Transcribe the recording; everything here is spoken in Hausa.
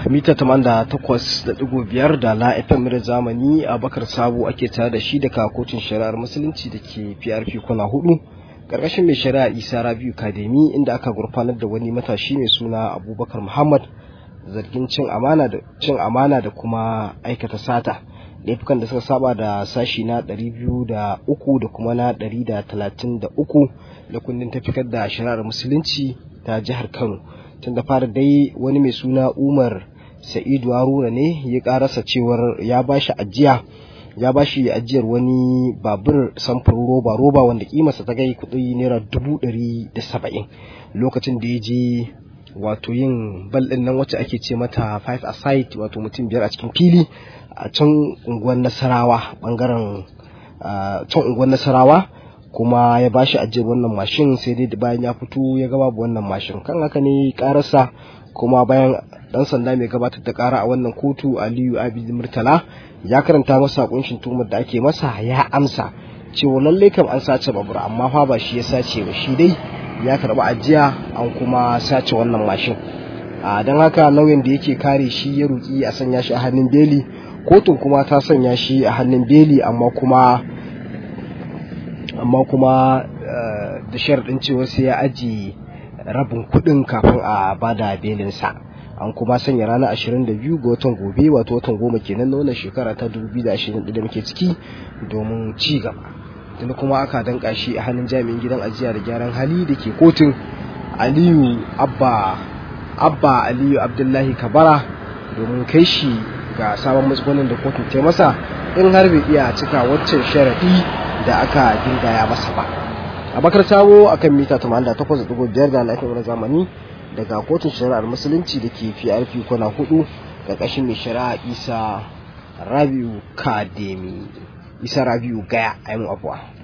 mita biyar da la FM da zamani a bakar sabo ake tare da shi daga kotun shari'ar musulunci da ke PRP kuna hudu karkashin mai shari'a Isa Rabiu Kademi inda aka gurfanar da wani matashi mai suna Abubakar Muhammad zargin cin amana da cin amana da kuma aikata sata laifukan da suka saba da sashi na 203 da kuma na 133 da kundin tafikar da shari'ar musulunci ta jihar Kano tun da fara dai wani mai suna Umar Sa'idu Haruna ne ya karasa cewar ya bashi ajiya ya bashi ajiyar wani babur samfurin roba roba wanda kimarsa ta gai kudi naira dubu ɗari da saba'in lokacin da ya je wato yin bal ɗin nan wacce ake ce mata five aside wato mutum biyar a cikin fili a can unguwar nasarawa bangaren can unguwar nasarawa kuma ya bashi ajiyar wannan mashin sai dai bayan ya fito ya ga babu wannan mashin kan haka ne karasa kuma bayan dan sanda mai gabatar da kara a wannan kotu Aliyu Abid Murtala ya karanta masa kunshin tuhumar da ake masa ya amsa cewa lalle kam an sace babur amma fa ba shi ya sace ba shi dai ya karba ajiya an kuma sace wannan mashin a don haka lauyan da yake kare shi ya ruki a sanya shi a hannun beli kotun kuma ta sanya shi a hannun beli amma kuma amma kuma da sharaɗin cewa sai ya aji rabin kuɗin kafin a bada belinsa an kuma sanya ranar 22 ga watan gobe wato watan goma kenan na wannan shekara ta 2020 da muke ciki domin ci gaba tunda kuma aka danka shi a hannun jami'in gidan ajiya da gyaran hali da ke kotun aliyu abba abba aliyu abdullahi kabara domin kai shi ga sabon matsugunin da kotun ta masa in har bai iya cika waccan sharaɗi da aka gindaya masa ba abakar sabo akan mita 88.5 da lafiyar zamani daga kotun shari'ar musulunci da ke PRP kwana hudu ƙarƙashin mai shari'a isa rabiu kademi isa rabiu gaya a afuwa